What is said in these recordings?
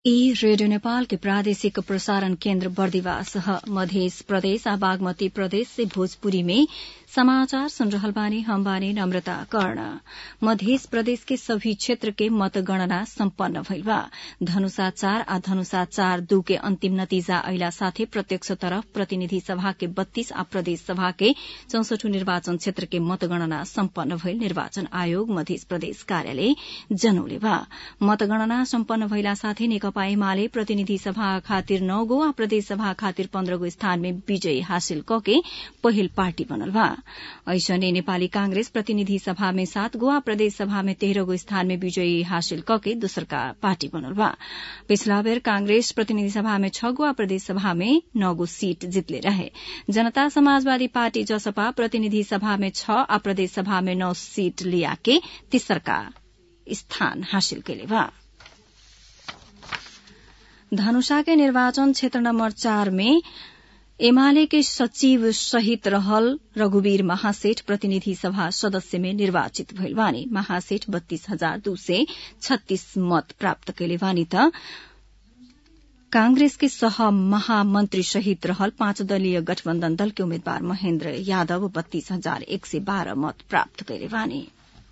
ई रेडियो नेपाल के प्रादेशिक प्रसारण केन्द्र बर्दिवास ह मध्य प्रदेश आ बागमती प्रदेश से भोजपुरी में समाचार सुन रहल बानी हम बानी नम्रता कर्ण मध्य प्रदेश के सभी क्षेत्र के मतगणना सम्पन्न भइल बा धनुषा चार आ धनुषा चार दू के अन्तिम नतिजा अइला साथै प्रत्यक्ष तरफ प्रतिनिधि सभा के बत्तीस आ प्रदेश सभा के चौसठी निर्वाचन क्षेत्र के मतगणना सम्पन्न भइल निर्वाचन आयोग मध्य प्रदेश कार्यालय जनौले बा मतगणना सम्पन्न भइला साथै नेकपा एमाले प्रतिनिधि सभा खातिर नौ गो आ प्रदेश सभा खातिर पन्ध्र गो स्थान में विजय हासिल कके पहिल पार्टी बनल बा ऐसने नेपाली कांग्रेस प्रतिनिधि सभा में सात गो आ प्रदेश सभा में तेह्र गो स्थान में विजयी हासिल कके दोस्रका पार्टी बनल बा पिछला बेर कांग्रेस प्रतिनिधि सभा में छ गो आ प्रदेश सभा में नौ गो सीट जितले रहे जनता समाजवादी पार्टी जसपा प्रतिनिधि सभा में छ आ प्रदेश सभा में नौ सीट लिया के तेस्रका स्थान हासिल केले बा धनुषा के निर्वाचन क्षेत्र नम्बर चार में एमाले के सचिव सहित रहल रघुवीर महासेठ प्रतिनिधि सभा सदस्य में निर्वाचित भइल बानी महासेठ बत्तीस हजार दू सय छत्तीस मत प्राप्त कैले बानी त कांग्रेस के सह महामन्त्री सहित रहल पाँच दलीय गठबन्धन दल के उम्मेद्वार महेन्द्र यादव बत्तीस हजार एक सय बाह्र मत प्राप्त कैले बानी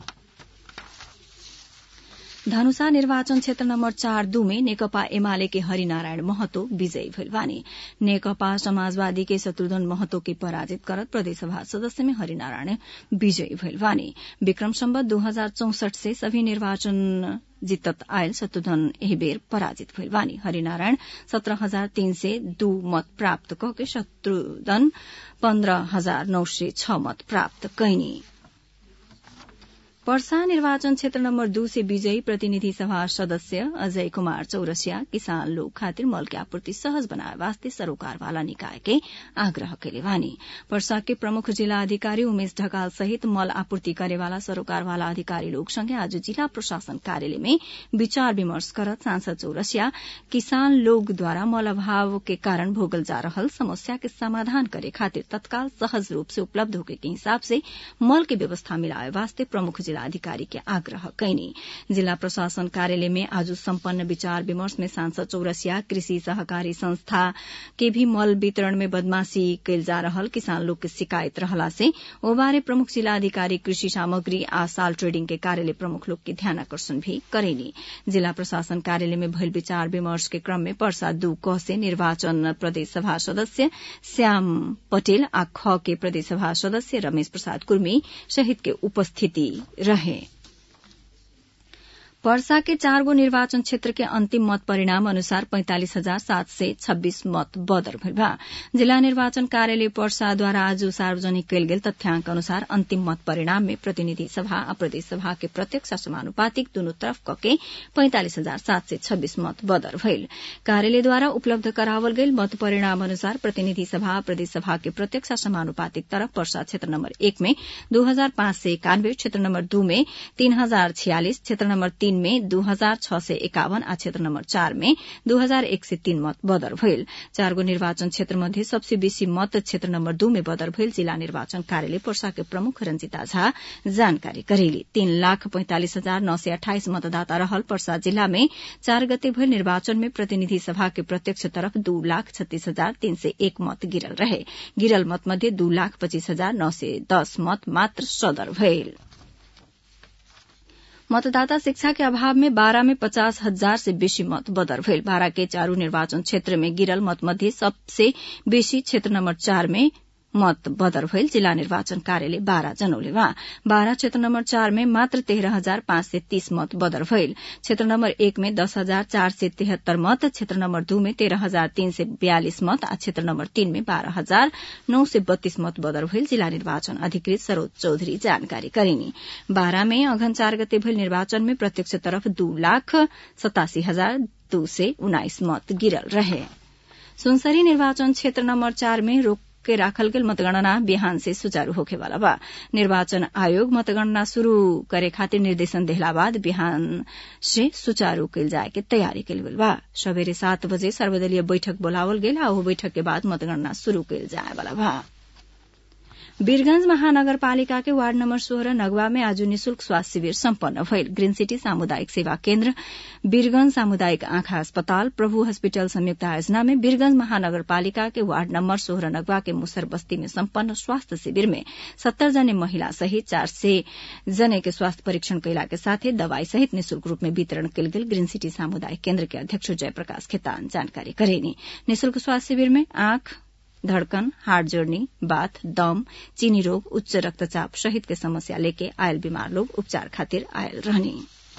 धनुषा निर्वाचन क्षेत्र नम्बर चार दू में नेकपा एमाले के हरिनारायण महतो विजयी भइल बानी नेकपा समाजवादी के शत्रुघ्न महतो के पराजित करत प्रदेशसभा सदस्य में हरिनारायण विजयी भइल बानी विक्रम सम्बत दू हजार चौसठ से सभी निर्वाचन जितत आयल शत्रुघ्न एही बेर पराजित भइल बानी हरिनारायण सत्रह हजार तीन सय दू मत प्राप्त कके शत्रुघ्न पन्ध्र हजार नौ सय छ मत प्राप्त कैनी पर्सा निर्वाचन क्षेत्र नम्बर दू से विजयी प्रतिनिधि सभा सदस्य अजय कुमार चौरसिया किसान लोग खातिर मल के आपूर्ति सहज बनाए वास्ते सरोकार वाला निकाय के आग्रह केले बानी पर्सा के प्रमुख जिला अधिकारी उमेश ढकाल सहित मल आपूर्ति करेवाला सरोकार वाला अधिकारी लोग संगे आज जिला प्रशासन कार्यालय में विचार विमर्श करत सांसद चौरसिया किसान लोगद्वारा मल अभाव के कारण भोगल जा रहल समस्या के समाधान करे खातिर तत्काल सहज रूप से उपलब्ध होके के हिसाब से मल के व्यवस्था मिलाए वास्ते प्रमुख जिला अधिकारी के आग्रह कैनी जिला प्रशासन कार्यालय में आज सम्पन्न विचार विमर्श में सांसद चौरसिया कृषि सहकारी संस्था के भी मल वितरण में बदमाशी कैल जा रहल किसान लोग के शिकायत रहला से ओ बारे प्रमुख जिला अधिकारी कृषि सामग्री आ साल ट्रेडिंग के कार्यालय प्रमुख लोग के ध्यान आकर्षण भी करेनी जिला प्रशासन कार्यालय में भइल विचार विमर्श के क्रम में पर्सा दू क से निर्वाचन प्रदेश सभा सदस्य श्याम पटेल आ ख के प्रदेश सभा सदस्य रमेश प्रसाद कुर्मी सहित के उपस्थिति रहे पर्सा के चार गो निर्वाचन क्षेत्र के अंतिम मत परिणाम अनुसार पैंतालिस हजार सात सय छब्बीस मत बदर भइल बा जिला निर्वाचन कार्यालय पर्साद्वारा आज सार्वजनिक कयल गेल तथ्याङ्क अनुसार अंतिम मत परिणाम में प्रतिनिधि सभा आ प्रदेश सभा के प्रत्यक्ष समानुपातिक दुनू तरफ कके पैंतालिस हजार सात सय छब्बीस मत बदर भइल कार्यालयद्वारा उपलब्ध करावल गेल मत परिणाम अनुसार प्रतिनिधि सभा आ प्रदेश सभा के प्रत्यक्ष समानुपातिक तरफ पर्सा क्षेत्र नम्बर एक में दू हजार पाँच सय एकानब्बे क्षेत्र नम्बर दू में तीन हजार छियालिस क्षेत्र नम्बर तीन में दू हजार छ सय एकावन आ क्षेत्र नम्बर चार में दू हजार एक सय तीन मत बदर भइल चारगो निर्वाचन क्षेत्र मध्ये सबसे बेसी मत क्षेत्र नम्बर दू में बदर भइल जिला निर्वाचन कार्यालय पर्सा के प्रमुख रंजिता झा जानकारी करेली तीन लाख पैंतालिस हजार नौ सय अठाइस मतदाता रहल पर्सा जिला में चार गते भइल निर्वाचन में प्रतिनिधि सभा के प्रत्यक्ष तरफ दू लाख छत्तीस हजार तीन सय एक मत गिरल रहे गिरल मत मध्ये दू लाख पच्चीस हजार नौ सय दस मत मात्र सदर भइल मतदाता शिक्षा के अभाव में बारा में पचास हजार से बेसी मत बदर भइल बारा के चारू निर्वाचन क्षेत्र में गिरल मत मध्ये सबसे बेसी क्षेत्र नम्बर चार में मत बदर भइल जिला निर्वाचन कार्यालय बाह्र जनौले वा बाह्र क्षेत्र नम्बर चार में मात्र तेह्र हजार पाँच सय तीस मत बदर भइल क्षेत्र नम्बर एक में दस हजार चार सय तेहत्तर मत क्षेत्र नम्बर दू में तेह्र हजार तीन सय बयालिस मत आ क्षेत्र नम्बर तीन में बाह्र हजार नौ सय बत्तीस मत बदर भइल जिल्ला निर्वाचन अधिकृत सरोज चौधरी जानकारी करिनी बाह्र में अघन चार गते भइल निर्वाचन में प्रत्यक्ष तरफ दू लाख सतासी हजार दू सय उन्नाइस मत गिरल रहे सुनसरी निर्वाचन क्षेत्र नम्बर चार में रोक के राखल गेल मतगणना बिहान से सुचारू होखेवाला बा निर्वाचन आयोग मतगणना शुरू करे खातिर निर्देशन देहला बाद बिहान से सुचारू कैल जाए के तैयारी कैल गेल बा सबेरे सात बजे सर्वदलीय बैठक बोलावल गेल आ ओ बैठक के बाद मतगणना शुरू कैल जाए वाला बा वीरगंज महानगरपालिका के वार्ड नम्बर सोह्र नगवा में आज निशुल्क स्वास्थ्य शिविर सम्पन्न भइल ग्रीन सिटी सामुदायिक सेवा केन्द्र वीरगंज सामुदायिक आँखा अस्पताल प्रभु हस्पिटल संयुक्त आयोजना में वीरगंज महानगरपालिका के वार्ड नम्बर सोह्र नगवा के मुसर बस्ती में सम्पन्न स्वास्थ्य शिविर में सत्तर जने महिला सहित चार सय जने के स्वास्थ्य परीक्षण कैला के साथै दवाई सहित निशुल्क रूप में वितरण कयल गेल ग्रीन सिटी सामुदायिक केन्द्र के अध्यक्ष जयप्रकाश खेतान जानकारी करेनी निशुल्क स्वास्थ्य शिविर में आँख धड़कन हार्ट जोड़नी बाथ दम चीनी रोग उच्च रक्तचाप सहित के समस्या लेके आयल बीमार लोग उपचार खातिर आयल रहनी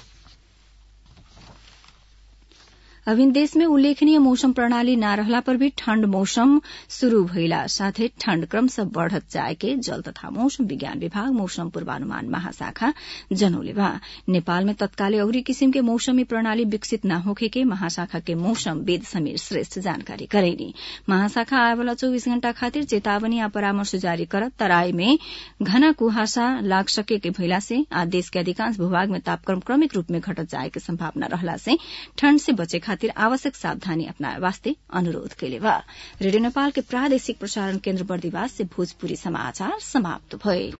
अभिन देश में उल्लेखनीय मौसम प्रणाली न रहला पर भी ठण्ड मौसम शुरू भइला साथै ठण्ड क्रमशः बढ़त जाए के जल तथा मौसम विज्ञान विभाग मौसम पूर्वानुमान महाशाखा जनौले बा नेपाल में तत्काले अउरी किसिम के मौसमी प्रणाली विकसित न होखे के महाशाखा के मौसम वेद समीर श्रेष्ठ जानकारी करेनी महाशाखा आए वाला चौबीस घण्टा खातिर चेतावनी आ परामर्श जारी करत तराई में घना कुहासा लाग सके के भइला से आ देश के अधिकांश भूभाग में तापक्रम क्रमिक रूप में घटत जाए के संभावना रहला से ठण्ड से बचे खातिर आवश्यक सावधानी अपनाए वास्ते अनुरोध कैले बा रेडियो नेपाल के प्रादेशिक प्रसारण केन्द्र बर्दिवास से भोजपुरी समाचार समाप्त भए